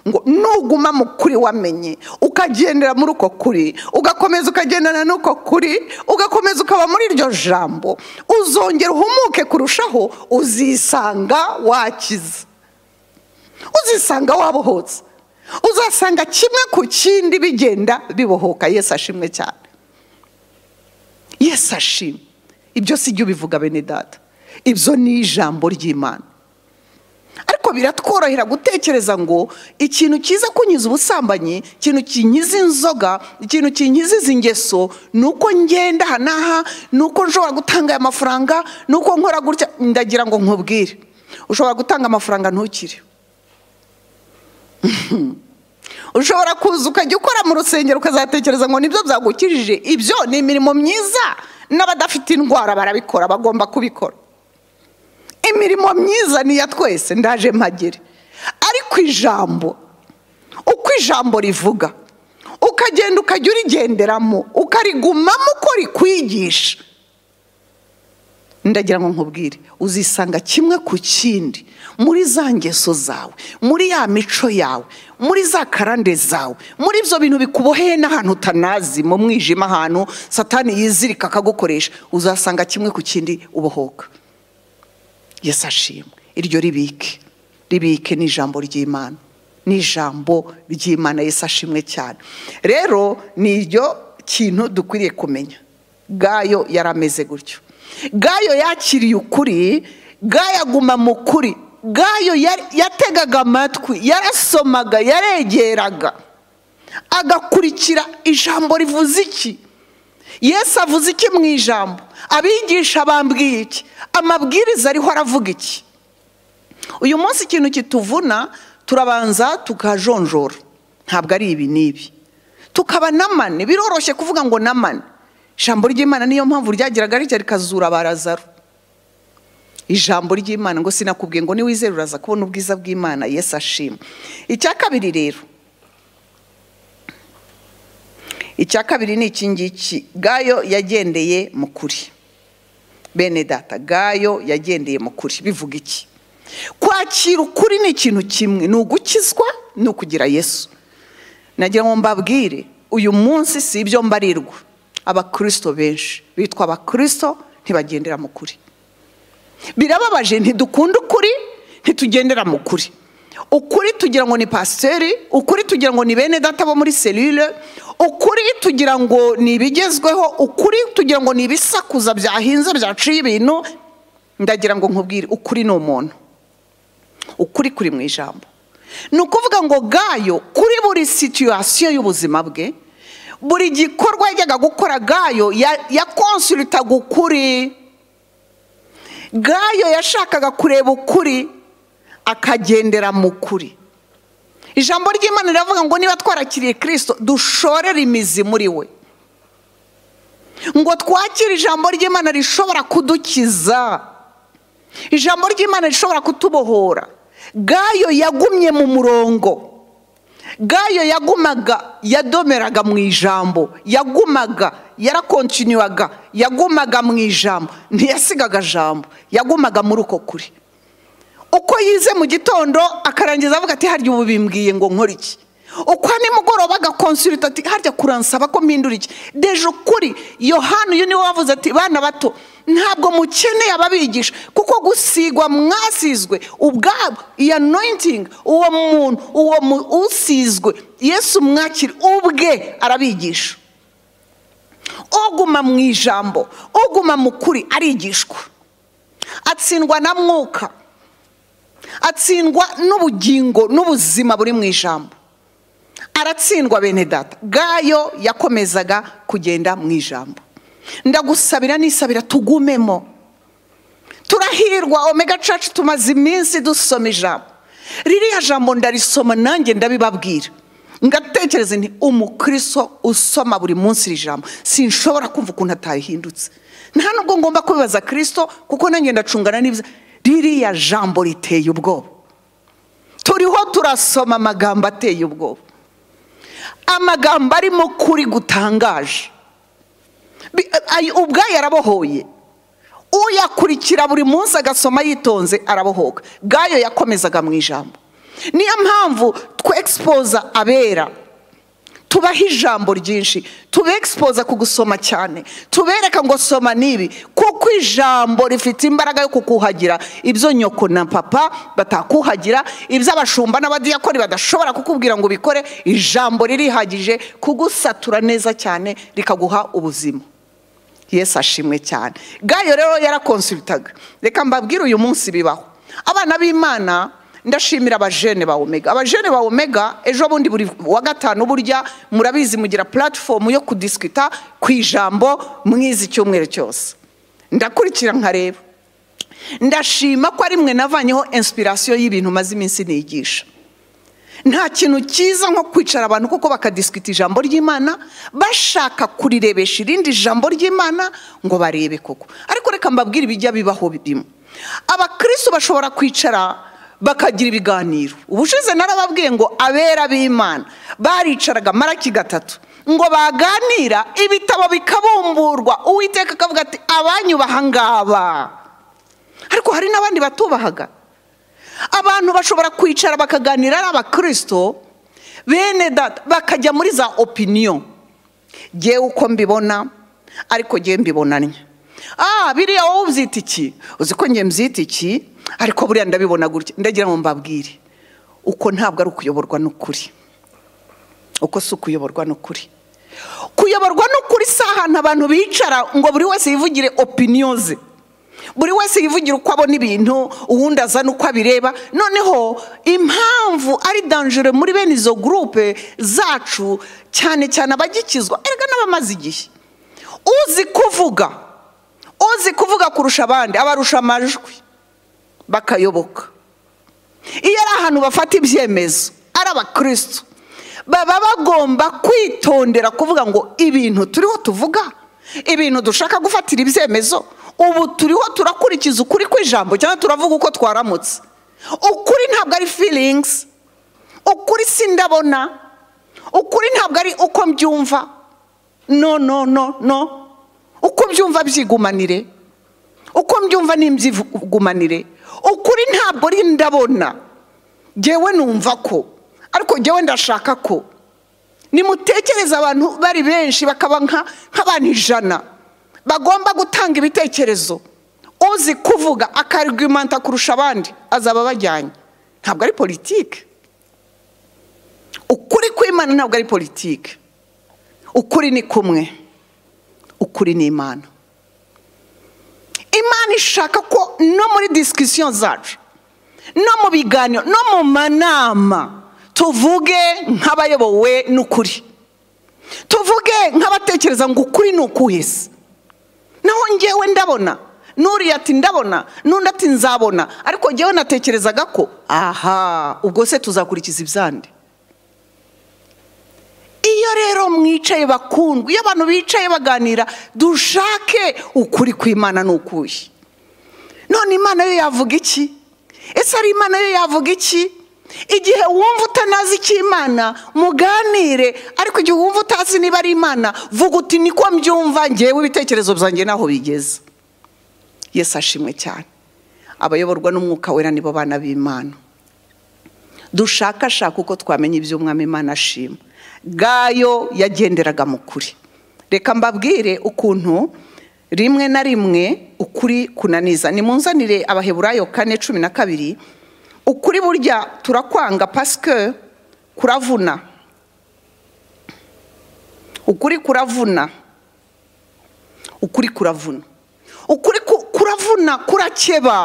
ngo nuguma mu kuri wamenye ukagendera muri uko kuri ugakomeza ukagendana n'uko kuri ugakomeza ukaba muri iryo jambo uzongera uhumuke kurushaho uzisanga wakiza uzisanga wabohotse uzasanga kimwe ku kindi bigenda bibohoka yesu ashimwe cyane yesu ashimwe ibyo si ibyo ubivuga bene data ibyo ni ijambo ry'imana ariko biratworohera gutekereza ngo ikintu cyiza kunyiza ubusambanyi ikintu kinyiza inzoga ikintu kinyiza izi ngeso ni uko ngenda aha n'aha ni uko nshobora gutanga aya mafaranga ni uko nkora gutya ndagira ngo nkubwire ushobora gutanga amafaranga ntukire ushobora kuza ukajya ukora mu rusengero ukazatekereza ngo nibyo byagukijije ibyo ni imirimo myiza n'abadafite indwara barabikora bagomba kubikora imirimo myiza niya twese ndaje mpagere ariko ijambo uko ijambo rivuga ukagenda ukajya urigenderamo ukarigumamo uko rikwigisha ndagira ngo nkubwire uzisanga kimwe ku kindi muri za ngeso zawe muri ya mico yawe muri za karande zawe muri ibyo bintu bikuboheye n'ahantu utanazi mu mwijima ahantu satani yizirika akagukoresha uzasanga kimwe ku kindi ubohoka yesi ashimwe iryo ribike ribike ni ijambo ry'imana ni ijambo ry'imana yesi ashimwe cyane rero ni iryo kintu dukwiriye kumenya gayo yari ameze gutyo gayo yakiriye ukuri gayo aguma mu kuri gayo yategaga amatwi yarasomaga yaregeraga agakurikira ijambo rivuze iki yesu avuze iki mu ijambo abigisha bambwiye iki amabwiriza ariho aravuga iki uyu munsi ikintu kituvuna turabanza tukajonjora ntabwo ari ibi n'ibi tukaba n'amani biroroshye kuvuga ngo n'amani ijambo ry'imana niyo mpamvu ryagiraga rijya rikazura barazaro ijambo ry'imana ngo sinakubwiye ngo niwizere uraza kubona ubwiza bw'imana yesi ashima icya kabiri rero icya kabiri ni iki ngiki gayo yagendeye mu kuri bene data gayo yagendeye mu kuri bivuga iki kwakira ukuri ni ikintu kimwe ni ugukizwa ni ukugira yesu nagira ngo mbabwire uyu munsi si ibyo mbarirwa abakirisito benshi bitwa abakirisito ntibagendera mu kuri birababaje ntidukunda ukuri ntitugendera mu kuri ukuri tugira ngo ni pasiteri ukuri tugira ngo ni bene data bo muri serire ukuri tugira ngo ni ibigezweho ukuri tugira ngo ni ibisakuza byahinze byaciye ibintu ndagira ngo nkubwire ukuri ni umuntu ukuri kuri mu ijambo ni ukuvuga ngo gayo kuri buri situwasiyo y'ubuzima bwe buri gikorwa yajyaga gukora gayo yakonsulitaga ukuri gayo yashakaga kureba ukuri akagendera mu kuri ijambo ry'imana riravuga ngo niba twarakiriye kirisito dushorere imizi muri we ngo twakire ijambo ry'imana rishobora kudukiza ijambo ry'imana rishobora kutubohora gayo yagumye mu murongo gayo yagumaga yadomeraga mu ijambo yagumaga yarakontinuwaga yagumaga mu ijambo ntiyasigaga jambo yagumaga muri uko kuri uko yize mu gitondo akarangiza avuga ati harya ubu bimbwiye ngo nkore iki uko nimugoroba agakonsulita ati harya kuransaba ko mpindura iki deje ukuri yohani uyu niwe wavuze ati bana bato ntabwo mukeneye ababigisha kuko gusigwa mwasizwe ubwabo iya noyitingi uwo muntu uwo usizwe yesu mwakira ubwe arabigisha uguma mu ijambo uguma mu kuri arigishwa atsindwa na mwuka atsindwa n'ubugingo n'ubuzima buri mu ijambo aratsindwa bene data gayo yakomezaga kugenda mu ijambo ndagusabira nisabira tugumemo turahirwa omega cacu tumaze iminsi dusoma ijambo ririya jambo ndarisoma nanjye ndabibabwira ngatekereza nti umukristo usoma buri munsi iri jambo sinshobora kumva ukuntu atahindutse nta nubwo ngomba kubibaza kirisito kuko nanjye ndacungana n'ibyo ririya jambo riteye ubwoba turiho turasoma amagambo ateye ubwoba amagambo arimo kuri gutangaje ubwayo yarabohoye uyakurikira buri munsi agasoma yitonze arabohoka gayo yakomezaga mu ijambo niyo mpamvu twexpoza abera tubaha ijambo ryinshi tubexpoza ku gusoma cyane tubereka ngo soma n'ibi kuko ijambo rifite imbaraga yo kukuhagira ibyo nyoko na papa batakuhagira ibyo abashumba n'abadiyakoni badashobora kukubwira ngo ubikore ijambo ririhagije kugusatura neza cyane rikaguha ubuzima yesu ashimwe cyane gayo rero yarakonsulitaga reka mbabwire uyu munsi bibaho abana b'imana ndashimira abajene ba omega abajene ba omega ejo bundi buri wa gatanu burya murabizi mugira puratifomu yo kudisikita ku ijambo mwizi icyumweru cyose ndakurikira nkareba ndashima ko ari mwe navanyeho inspirasiyo y'ibintu maze iminsi nigisha nta kintu cyiza nko kwicara abantu kuko bakadisikita ijambo ry'imana bashaka kurirebesha irindi jambo ry'imana ngo barebe koko ariko reka mbabwire ibijya bibaho birimo abakirisitu bashobora kwicara bakagira ibiganiro ubushize narababwiye ngo abera b'imana baricaraga maraki gatatu ngo baganira ibitabo bikabumburwa uwiteka akavuga ati abanyubaha ngaba ariko hari n'abandi batubahaga abantu bashobora kwicara bakaganira ari abakirisito bene data bakajya muri za opiniyo ngewe uko mbibona ariko ngewe mbibonanye ah biriya wowe ubyita iki uzi ko ngewe mbyita iki ariko buriya ndabibona gutya ndagira ngo mbabwire uko ntabwo ari ukuyoborwa n'ukuri uko si ukuyoborwa n'ukuri kuyoborwa n'ukuri si ahantu abantu bicara ngo buri wese yivugire opiniyo ze buri wese yivugira uko abona ibintu uwundi azana uko abireba noneho impamvu ari danjure muri bene izo gurupe zacu cyane cyane abagikizwa erega n'abamaze igihe uzi kuvuga uzi kuvuga kurusha abandi abarusha amajwi bakayoboka iyo ari ahantu bafata ibyemezo ari abakirisitu baba bagomba kwitondera kuvuga ngo ibintu turiho tuvuga ibintu dushaka gufatira ibyemezo ubu turiho turakurikiza ukuri kw'ijambo cyangwa turavuga uko twaramutse ukuri ntabwo ari feelings ukuri si ndabona ukuri ntabwo ari uko mbyumva no no no no uko mbyumva byigumanire uko mbyumva ntibyigumanire ukuri ntabwo ari ndabona ngewe numva ko ariko ngewe ndashaka ko nimutekereze abantu bari benshi bakaba nk'abantu ijana bagomba gutanga ibitekerezo uzi kuvuga akarigumanta kurusha abandi azaba abajyanye ntabwo ari politiki ukuri kw'imana ntabwo ari politiki ukuri ni kumwe ukuri ni imana imana ishaka ko no muri disikisiyo zacu no mu biganiro no mu manama tuvuge nk'abayobowe n'ukuri tuvuge nk'abatekereza ngo ukuri ni ukuhese naho ngewe ndabona n'uriya ati ndabona n'undi ati nzabona ariko ngewe natekerezaga ko aha ubwo se tuzakurikiza ibyandi iyo rero mwicaye bakundwa iyo abantu bicaye baganira dushake ukuri kw'imana ni ukuye none imana yo yavuga iki ese ari imana yo yavuga iki igihe wumva utanazi icy'imana muganire ariko igihe wumva utazi niba ari imana vuga uti niko mbyumva ngewe ibitekerezo byanjye naho bigeze yesi ashimwe cyane abayoborwa n'umwuka wera nibo bana b'imana dushakashaka uko twamenya iby'umwami imana ashima gayo yagenderaga mu kuri reka mbabwire ukuntu rimwe na rimwe ukuri kunaniza nimunzanire abaheburayo kane cumi na kabiri ukuri burya turakwanga pasike kuravuna ukuri kuravuna ukuri kuravuna ukuri kuravuna kurakeba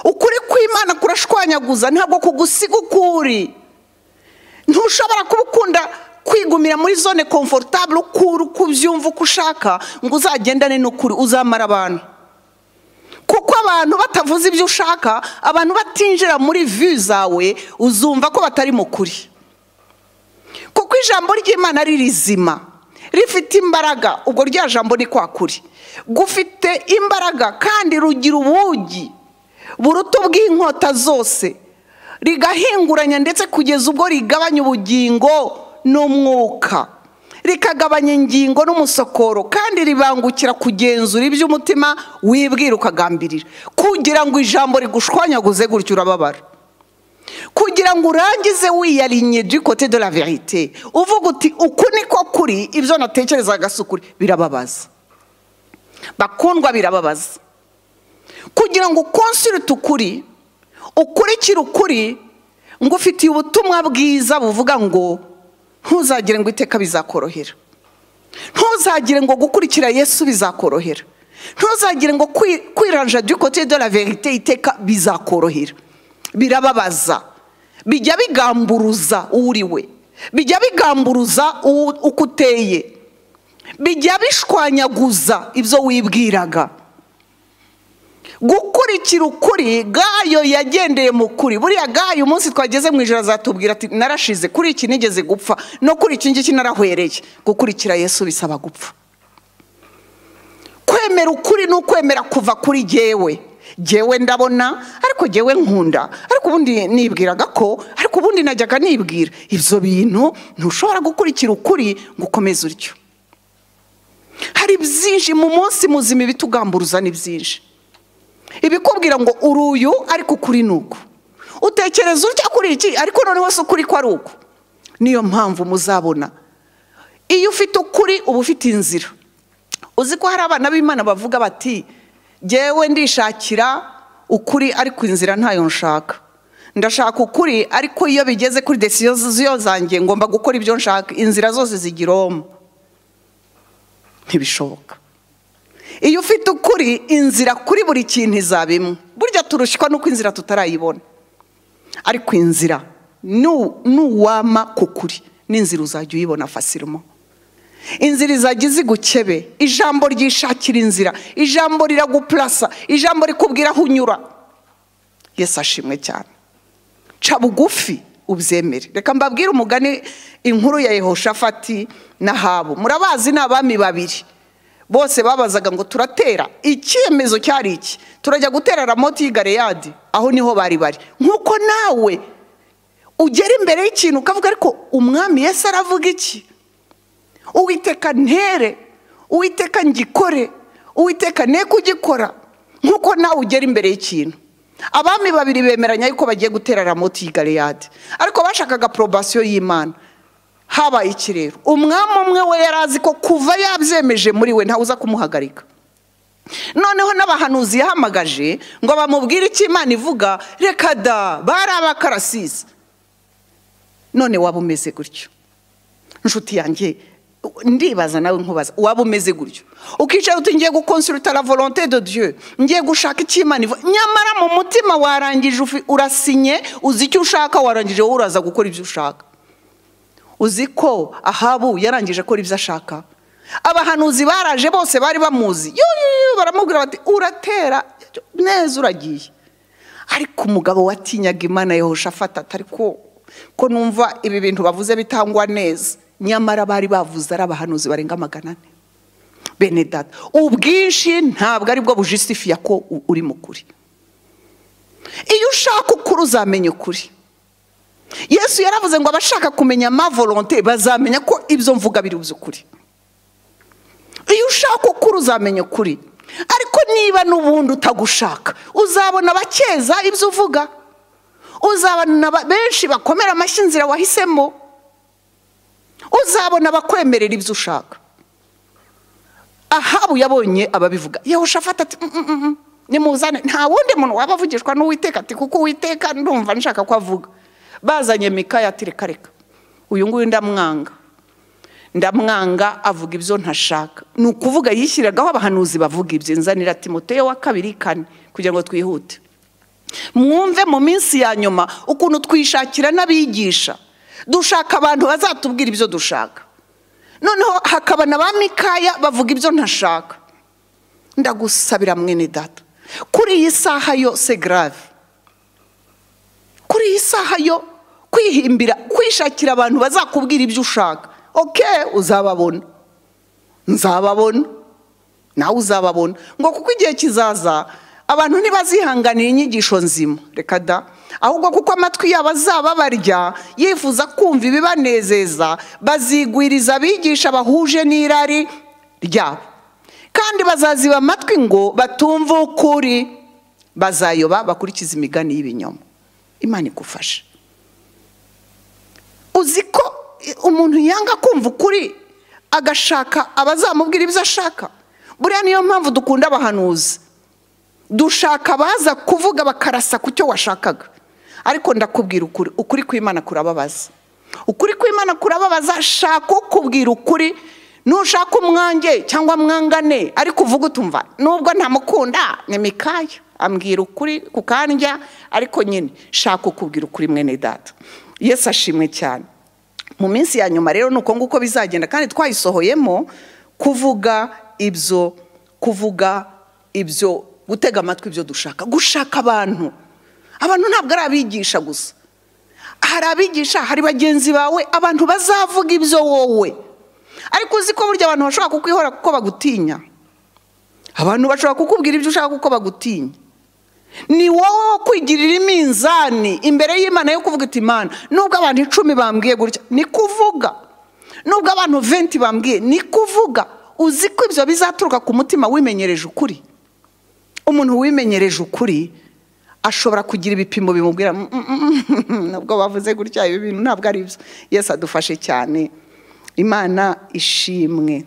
ukuri kw'imana kurashwanyaguza ntabwo kugusiga ukuri ntushobora kuba ukunda kwigumira muri zone komfortabule ukura uko ubyumva uko ushaka ngo uzagendane n'ukuri uzamara abantu kuko abantu batavuze ibyo ushaka abantu batinjira muri viyu zawe uzumva ko batari mu kuri kuko ijambo ry'imana ari rizima rifite imbaraga ubwo rya jambo ni kwa kuri gufite imbaraga kandi rugira ubugi buruta bw'inkota zose rigahinguranya ndetse kugeza ubwo rigabanya ubugingo n'umwuka rikagabanya ingingo n'umusokoro kandi ribangukira kugenzura iby'umutima wibwira ukagambirira kugira ngo ijambo rigushwanyaguze gutyo urababara kugira ngo urangize wiyarinye dukote de la verite uvuga uti uku niko kuri ibyo natekerezaga si ukuri birababaza bakundwa birababaza kugira ngo ukonsirite ukuri ukurikire ukuri ngo ufitiye ubutumwa bwiza buvuga ngo ntuzagire ngo iteka bizakorohera ntuzagire ngo gukurikira yesu bizakorohera ntuzagire ngo kwiranja du kote de la verite iteka bizakorohera birababaza bijya bigamburuza uri we bijya bigamburuza uko uteye bijya bishwanyaguza ibyo wibwiraga gukurikira ukuri gayo yagendeye mu kuri buriya gayo umunsi twageze mu ijoro azatubwira ati narashize kuri iki nigeze gupfa no kuri iki ngiki narahwereye gukurikira yesu bisaba gupfa kwemera ukuri ni ukwemera kuva kuri gewe jyewe ndabona ariko jyewe nkunda ariko ubundi nibwiraga ko ariko ubundi najyaga nibwira ibyo bintu ntushobora gukurikira ukuri ngo ukomeze utyo hari byinshi mu munsi muzima ibitugamburuza ni byinshi ibikubwira ngo uri uyu ariko ukuri ni uku utekereza utya kuri iki ariko noneho si ukuri ko ari uku niyo mpamvu muzabona iyo ufite ukuri uba ufite inzira uzi ko hari abana b'imana bavuga bati jyewe ndishakira ukuri ariko inzira ntayo nshaka ndashaka ukuri ariko iyo bigeze kuri desiyo zanjye ngomba gukora ibyo nshaka inzira zose zigiroma ntibishoboka iyo ufite ukuri inzira kuri buri kintu izaba imwe burya turushywa nuko inzira tutarayibona ariko inzira nuwama ku kuri n'inzira uzajya uyibona fasirimo inzira izajya izigukebe ijambo ryishakira inzira ijambo riragupurasa ijambo rikubwira aho unyura yesi ashimwe cyane ca bugufi ubyemere reka mbabwire umugani inkuru ya yehoshafati na habu murabazi ni abami babiri bose babazaga ngo turatera icyemezo cyari iki turajya gutera ramoti y'igareyadi aho niho bari bari nk'uko nawe ugera imbere y'ikintu ukavuga ariko umwami yesi aravuga iki uwiteka ntere uwiteka ngikore uwiteka ne kugikora nk'uko nawe ugera imbere y'ikintu abami babiri bemeranya yuko bagiye gutera ramoti y'igareyadi ariko bashakaga porobasiyo y'imana habaye iki rero umwami umwe we yari azi ko kuva yabyemeje muri we ntawuza kumuhagarika noneho n'abahanuzi yahamagaje ngo bamubwire icyo imana ivuga reka da bari abakarasisi none waba umeze gutyo inshuti yanjye ndibaza nawe nkubaza waba umeze gutyo ukicara uti ngiye gukonsuruta la volonte de dieu ngiye gushaka icyo imana ivuga nyamara mu mutima warangije urasinye uzi icyo ushaka warangije wowe uraza gukora ibyo ushaka uzi ko ahabu yarangije akora ibyo ashaka abahanuzi baraje bose bari bamuzi baramubwira bati uratera neza uragiye ariko umugabo watinyaga imana yahoshafata atari ko ko numva ibi bintu bavuze bitangwa neza nyamara bari bavuze ari abahanuzi barenga magana ane bene data ubwinshi ntabwo aribwo bujisifiya ko uri mu kuri iyo ushaka ukuri uzamenya ukuri yesu yaravuze ngo abashaka kumenya volonte bazamenya ko ibyo mvuga biri by'ukuri iyo ushaka ukuri uzamenya ukuri ariko niba n'ubundi utagushaka uzabona abakeza ibyo uvuga uzabona benshi bakomera amashyi inzira wahisemo uzabona abakwemerera ibyo ushaka ahabu yabonye ababivuga yahushafata ati nimuzane nta wundi muntu waba avugishwa n'uwiteka ati kuko uwiteka ndumva nshaka ko avuga bazanye mikaya ati reka reka uyu nguyu ndamwanga ndamwanga avuga ibyo ntashaka ni ukuvuga yishyiragaho abahanuzi bavuga ibyo nzanira timoteyo wa kabiri kane kugira ngo twihute mwumve mu minsi ya nyuma ukuntu twishakira n'abigisha dushaka abantu bazatubwira ibyo dushaka noneho hakaba na ba mikaya bavuga ibyo ntashaka ndagusabira mwene data kuri iyi saha yo se garave kuri iyi saha yo kwihimbira kwishakira abantu bazakubwira ibyo ushaka oke uzababona nzababona nawe uzababona ngo kuko igihe kizaza abantu ntibazihanganira inyigisho nzima reka da ahubwo kuko amatwi yabo azaba barya yifuza kumva ibibanezeza bazigwiriza abigisha bahuje n'irari ryabo kandi bazaziba amatwi ngo batumve ukuri bazayoba bakurikiza imigani y'ibinyoma imana igufasha uzi ko umuntu yanga kumva ukuri agashaka abazamubwira ibyo ashaka buriya niyo mpamvu dukunda abahanuzi dushaka abaza kuvuga bakarasa ku cyo washakaga ariko ndakubwira ukuri ukuri kw'imana kurababaza ukuri kw'imana kurababaza shaka ukubwira ukuri nushaka umwange cyangwa mwangane ariko uvuga utumva nubwo ntamukunda ni mikaya ambwira ukuri ku kandya ariko nyine shaka ukubwira ukuri mwene data yesu ashimwe cyane mu minsi ya nyuma rero ni uko nguko bizagenda kandi twayisohoyemo kuvuga ibyo kuvuga ibyo gutega amatwi ibyo dushaka gushaka abantu abantu ntabwo ari abigisha gusa hari abigisha hari bagenzi bawe abantu bazavuga ibyo wowe ariko uzi ko burya abantu bashobora kukwihora kuko bagutinya abantu bashobora kukubwira ibyo ushaka kuko bagutinya ni wowe wo kwigirira iminzani imbere y'imana yo kuvuga iti imana nubwo abantu icumi bambwiye gutya ni kuvuga nubwo abantu venti bambwiye ni kuvuga uzi ko ibyo bizaturuka ku mutima wimenyereje ukuri umuntu wimenyereje ukuri ashobora kugira ibipimo bimubwira "Mm, mm, mm, nubwo bavuze gutya ibi bintu ntabwo ari byo yesu adufashe cyane imana ishimwe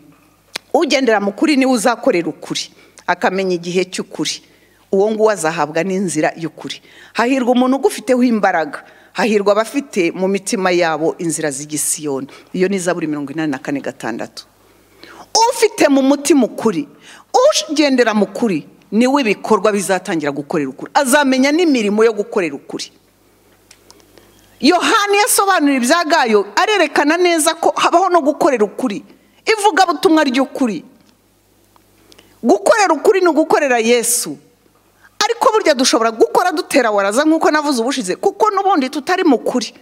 ugendera mu kuri niwe uzakorera ukuri akamenya igihe cy'ukuri uwo nguwo azahabwa n'inzira y'ukuri hahirwa umuntu ugufiteho imbaraga hahirwa abafite mu mitima yabo inzira z'igisiyoni iyo ni izaburi mirongo inani na kane gatandatu ufite mu mutima ukuri ugendera mu kuri niwe ibikorwa bizatangira gukorera ukuri azamenya n'imirimo yo gukorera ukuri yohani yasobanura ibya gayo arerekana neza ko habaho no gukorera ukuri ivugabutumwa ry'ukuri gukorera ukuri ni ugukorera yesu ariko burya dushobora gukora dutera waraza nk'uko navuze ubushize kuko n'ubundi tutari mu kuri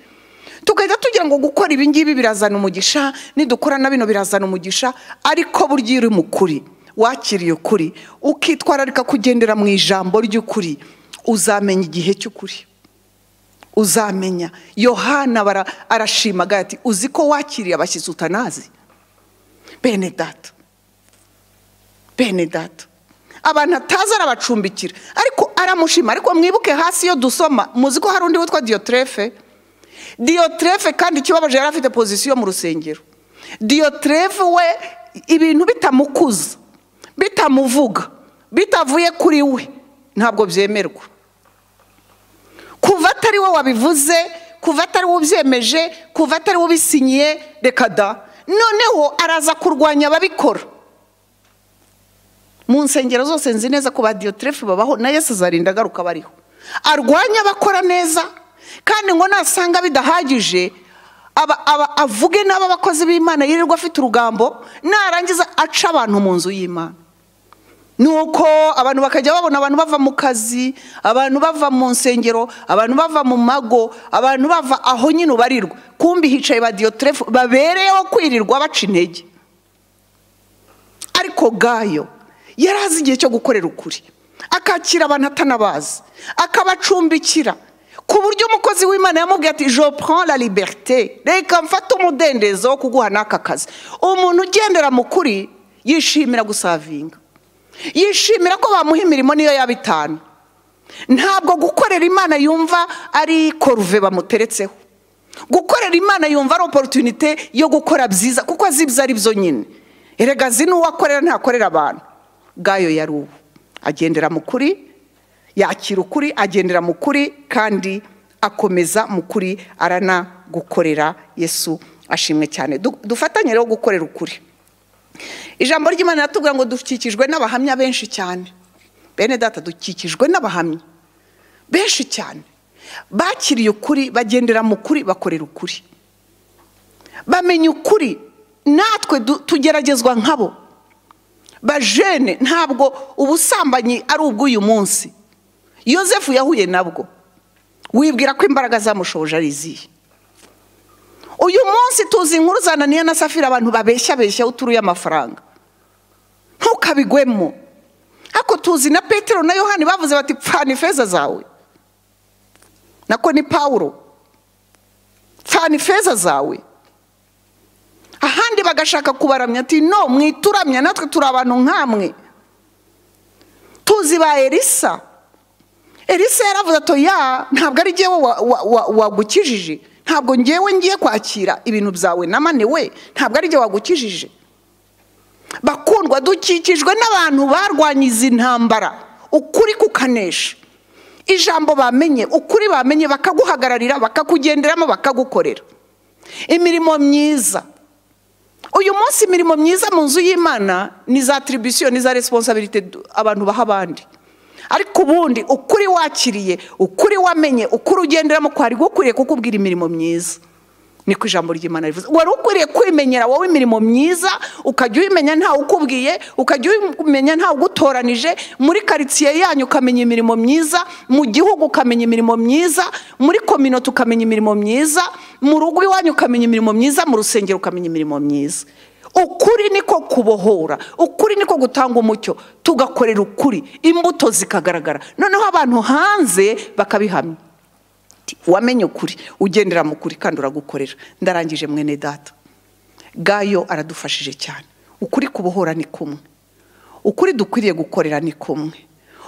tugahita tugira ngo gukora ibi ngibi birazana umugisha nidukora na bino birazana umugisha ariko burya iyo uri mu kuri wakiriye ukuri ukitwararika kugendera mu ijambo ry'ukuri uzamenya igihe cy'ukuri uzamenya yohana bara- arashima agira ati uzi ko wakiriye abashyitsi utanazi bene data bene data abantu atazi arabacumbikira ariko aramushima ariko mwibuke hasi iyo dusoma muzi ko hari undi witwa diyoterefe diyoterefe kandi ikibabaje yari afite pozisiyo mu rusengero diyoterefe we ibintu bitamukuza bitamuvuga bitavuye kuri we ntabwo byemerwa kuva atari we wabivuze kuva atari we ubyemeje kuva atari we ubisinyiye reka da noneho araza kurwanya ababikora mu nsengero zose nzi neza ko ba diyoterefe babaho na yesu azarinda agaruka bariho arwanya abakora neza kandi ngo nasanga bidahagije aba- aba- avuge n'abakozi b'imana yirirwa afite urugambo narangiza aca abantu mu nzu y'imana nuko abantu bakajya babona abantu bava mu kazi abantu bava mu nsengero abantu bava mu mago abantu bava aho nyine ubarirwa kumbi hicaye ba diyoterefu babereyeho kwirirwa baca intege ariko gayo yari azi igihe cyo gukorera ukuri akakira abantu atanabazi akabacumbikira ku buryo umukozi w'imana yamubwiye ati je prends la liberté reka mfate umudendezo wo kuguha n'aka kazi umuntu ugendera mu kuri yishimira gusavinga yishimira ko bamuha imirimo niyo yaba itanu ntabwo gukorera imana yumva ari koruve bamuteretseho gukorera imana yumva ari oporutunite yo gukora byiza kuko azi ibyo ari byo nyine erega azi n'uwo akorera ntakorera abantu gayo yari ubu agendera mu kuri yakira ukuri agendera mu kuri kandi akomeza mu kuri aranagukorera yesu ashimwe cyane Du- dufatanye rero gukorera ukuri ijambo ry'imana riratubwira ngo dukikijwe n'abahamya benshi cyane bene data dukikijwe n'abahamya benshi cyane bakiriye ukuri bagendera mu kuri bakorera ukuri bamenya ukuri natwe du- tugeragezwa nkabo bajene ntabwo ubusambanyi ari ubw'uyu munsi yosefu yahuye nabwo wibwira ko imbaraga zamushoboje ari izihe uyu munsi tuzi inkuru zananiya na safira abantu babeshya beshya uturuye amafaranga ntukabigwemo ariko tuzi na petero na yohani bavuze bati pfana ifeza zawe nako ni pawuro pfana ifeza zawe ahandi bagashaka kubaramya ati no mwituramya natwe turi abantu nk'amwe tuzi ba elisa elisa yaravuze ati ya ntabwo ari njyewe wa- wa- wa- wagukijije ntabwo ngewe ngiye kwakira ibintu byawe namaniwe ntabwo ari njye wagukijije bakundwa dukikijwe n'abantu barwanya izi ntambara ukuri kukanesha ijambo bamenye ukuri bamenye bakaguhagararira bakakugenderamo bakagukorera imirimo myiza uyu munsi imirimo myiza mu nzu y'imana ni za tiribisiyo ni za resiponsabirite du- abantu baha abandi ariko ubundi ukuri wakiriye ukuri wamenye ukuri ugenderamo kwari gukwiriye kukubwira imirimo myiza niko ijambo ry'imana rivuze wari ukwiriye kwimenyera wowe imirimo myiza ukajya uyimenya ntawe ukubwiye ukajya uyimenya ntawe ugutoranije muri karitsiye yanyu ukamenya imirimo myiza mu gihugu ukamenya imirimo myiza muri kominota ukamenya imirimo myiza mu rugo iwanyu ukamenya imirimo myiza mu rusengero ukamenya imirimo myiza ukuri niko kubohora ukuri niko gutanga umucyo tugakorera ukuri imbuto zikagaragara noneho abantu hanze bakabihamya wamenye ukuri ugendera mu kuri kandi uragukorera ndarangije mwene data gayo aradufashije cyane ukuri kubohora ni kumwe ukuri dukwiriye gukorera ni kumwe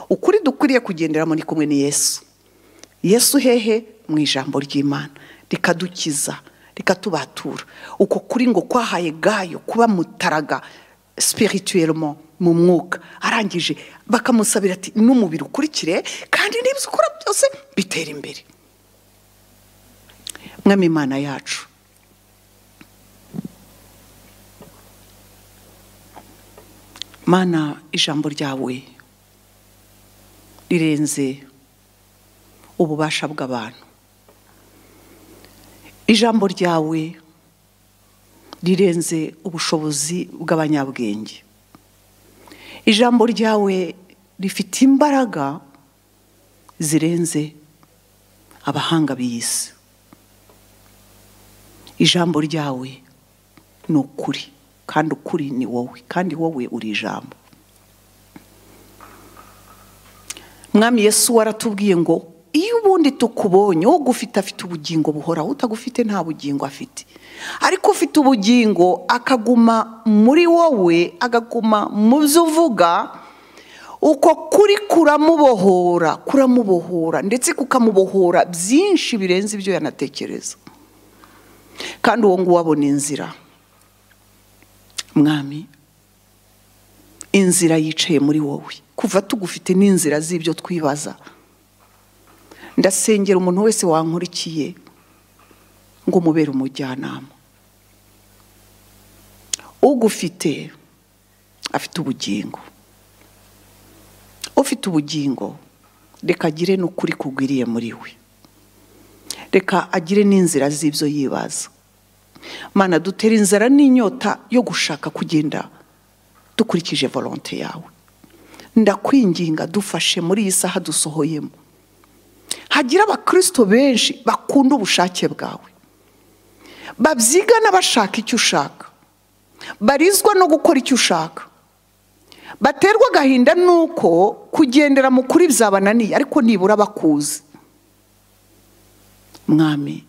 ukuri dukwiriye kugenderamo ni kumwe ni yesu yesu hehe mu ijambo ry'imana rikadukiza rikatubatura uko kuri ngo kwahaye gayo kuba mutaraga sipirituwelemo mu mwuka arangije bakamusabira ati n'umubiri ukurikire kandi n'ibyo ukora byose bitera imbere mwami imana yacu mana ijambo ryawe rirenze ububasha bw'abantu ijambo ryawe rirenze ubushobozi bw'abanyabwenge ijambo ryawe rifite imbaraga zirenze abahanga b'iyi si ijambo ryawe ni ukuri kandi ukuri ni wowe kandi wowe uri ijambo mwami yesu waratubwiye ngo iyo ubundi tukubonye wowe ugufite afite ubugingo buhoraho utagufite nta bugingo afite ariko ufite ubugingo akaguma muri wowe agaguma mu byo uvuga uko kuri kuramubohora kuramubohora ndetse kukamubohora byinshi birenze ibyo yanatekereza kandi uwo nguwo abona inzira mwami inzira yicaye muri wowe kuva tugufite n'inzira z'ibyo twibaza ndasengera umuntu wese wankurikiye ngo umubere umujyanama ugufite afite ubugingo ufite ubugingo reka agire n'ukuri kugwiriye muri we reka agire n'inzira z'ibyo yibaza mana dutera inzara n'inyota yo gushaka kugenda dukurikije volonte yawe ndakwinginga dufashe muri iyi saha dusohoyemo hagira abakirisito benshi bakunda ubushake bwawe babyigana bashaka icyo ushaka barizwa no gukora icyo ushaka baterwa agahinda nuko kugendera mu kuri byabananiye ariko nibura bakuzi mwami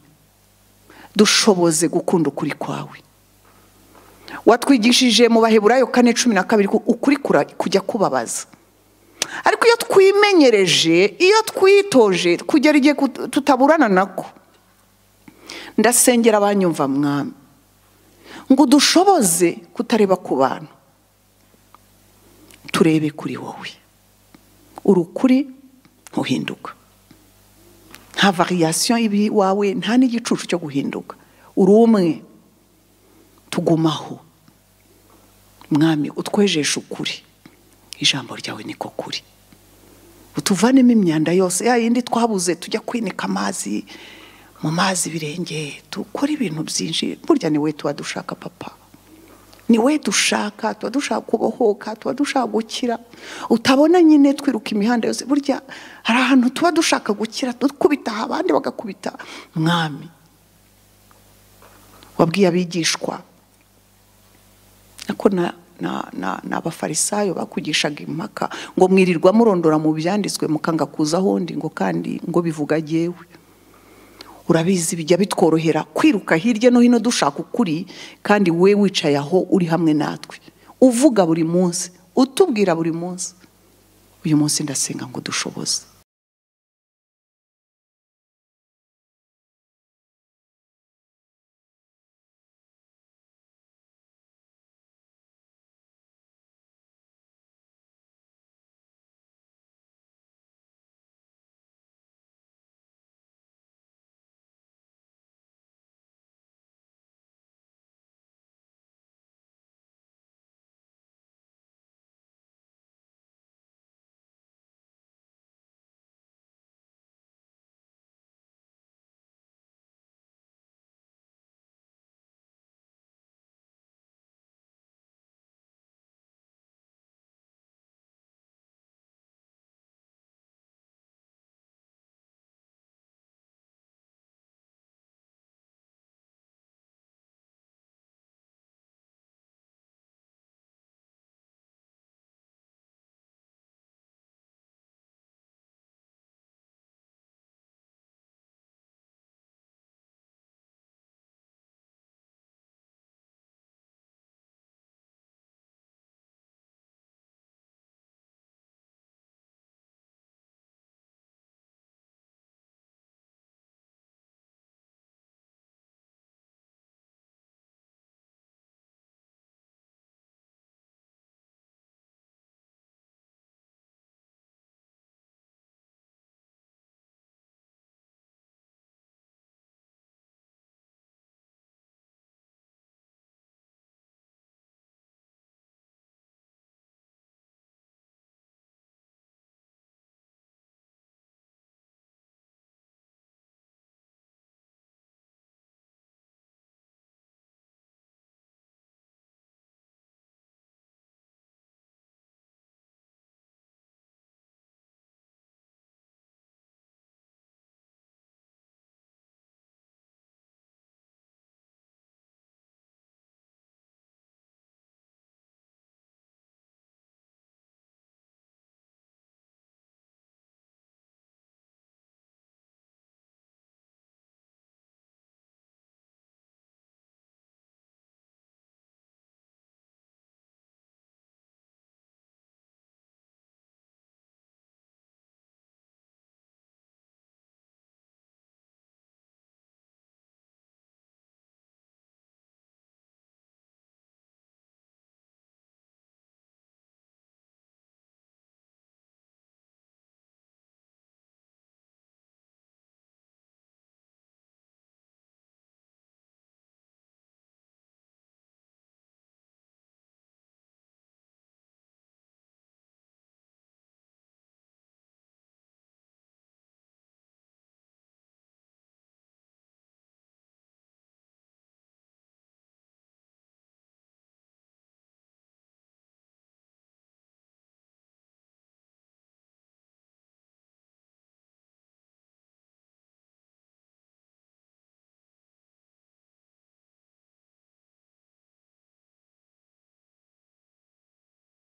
dushoboze gukunda ukuri kwawe watwigishije mu baheburayo kane cumi na kabiri ukuri kujya kubabaza ariko iyo twimenyereje iyo twitoje kugera igihe tutaburana nako ndasengera abanyumva mwami ngo dushoboze kutareba ku bantu turebe kuri wowe urukuri ntuhinduka nta variyasiyo iwawe nta n'igicucu cyo guhinduka uri umwe tugumaho mwami utwejeshe ukuri ijambo ryawe niko kuri utuvanemo imyanda yose ya yindi twabuze tujya kwinika amazi mu mazi birenge dukora ibintu byinshi burya ni we tuba dushaka papa ni we dushaka tuba dushaka kubohoka tuba dushaka gukira utabona nyine twiruka imihanda yose burya hari ahantu tuba dushaka gukira dukubitaho abandi bagakubita mwami wabwiye abigishwa ako ni abafarisayo bakugishaga impaka ngo mwirirwa murondora mu byanditswe mukanga kuza ahondi ngo kandi ngo bivuga agewe urabizi bijya bitworohera kwiruka hirya no hino dushaka ukuri kandi we wicaye aho uri hamwe natwe uvuga buri munsi utubwira buri munsi uyu munsi ndasenga ngo dushoboze